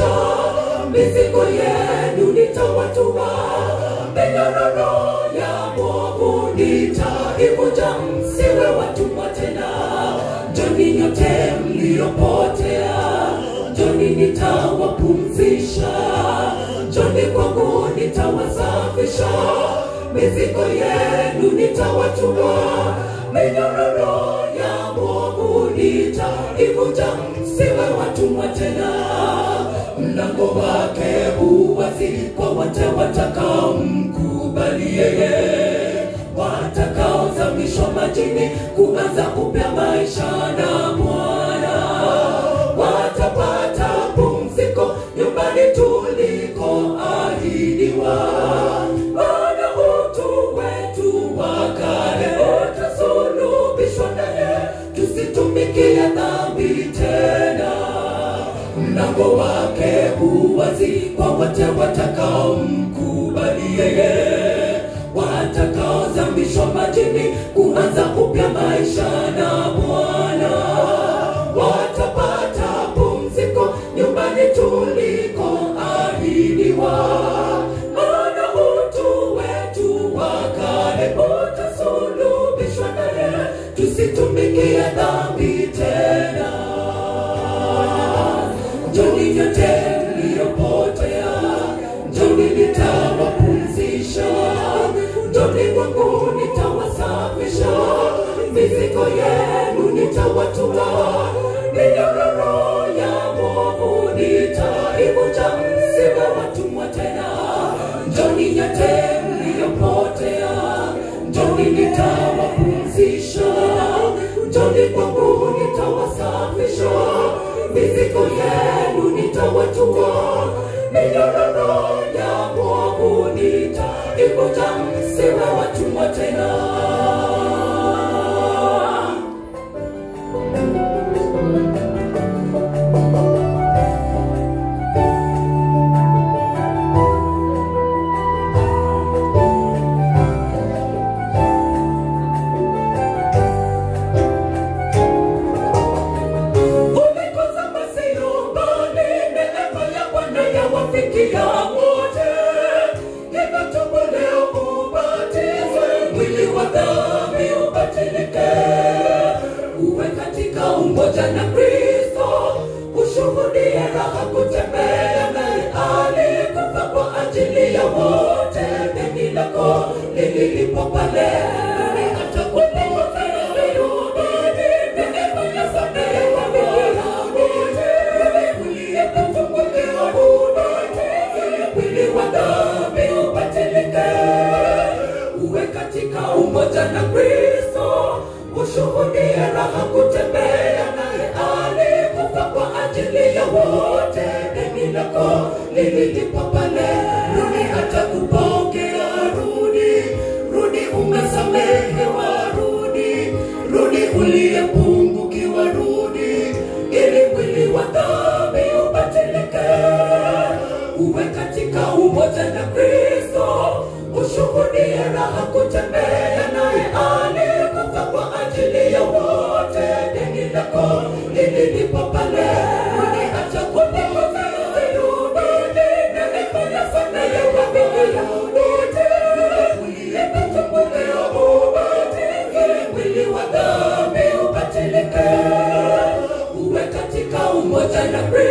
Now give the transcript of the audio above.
nitawasafisha mizigo yenu nitawatua minyororo ya mwovu nitaivunja msiwe watumwa tena joni nyote mliopotea joni nitawapumzisha joni kwangu nitawasafisha mizigo yenu nitawatua minyororo ya mwovu nitaivunja msiwe watumwa tena mlango wake uwazi kwa wote watakaomkubali yeye watakaozamishwa majini kuanza upya maisha na Bwana watapata pumziko nyumbani tulikoahidiwa. Maana utu wetu wa kale utasulubishwa naye, tusitumikie dhambi tena mlango wake uwazi kwa wote watakaomkubali yeye watakaozamishwa majini kuanza upya maisha na Bwana watapata pumziko nyumbani tulikoahidiwa. Maana utu wetu wa kale utasulubishwa naye, tusitumikie dhambi tena. Njoni nyote mliopotea, njoni nitawapumzisha, njoni kwangu nitawasafisha, mizigo yenu nitawatua, minyororo ya mwovu nitaivunja, msiwe watumwa tena. Njoni nyote mliopotea, njoni nitawapumzisha, njoni kwangu nitawasafisha mizigo yenu nitawatua, minyororo ya mwovu nitaivunja, msiwe watumwa tena. Umekosa basi nyumbani, neema ya Bwana yawafikia wote. Hivyo tubu leo ubatizwe, mwili wa dhambi ubatilike, uwe katika umoja na Kristo, ushuhudie raha kutembea naye. Alikufa kwa ajili ya wote, deni lako lililipo pale atakulipa Sayuni, neema ya samehewa bila wote, uliyekutukulia ubatizwe, mwili wa dhambi ubatilike, uwe katika umoja na Kristo, ushuhudie raha kutembea naye. Alikufa kwa ajili ya wote, deni lako lililipa pale. Rudi atakupokea, rudi, rudi umesamehewa, rudi, rudi uliyepungukiwa, rudi, ili mwili wa dhambi ubatilike, uwe katika umoja na Kristo, ushuhudie raha kutembea naye. Alikufa kwa ajili ya wote, deni lako lililipa pale. Rudi atakulipa, rudi, neema ya samehewa bila wote, uliyekutukulia ubatizwe, mwili wa dhambi ubatilike, uwe katika umoja na Kristo.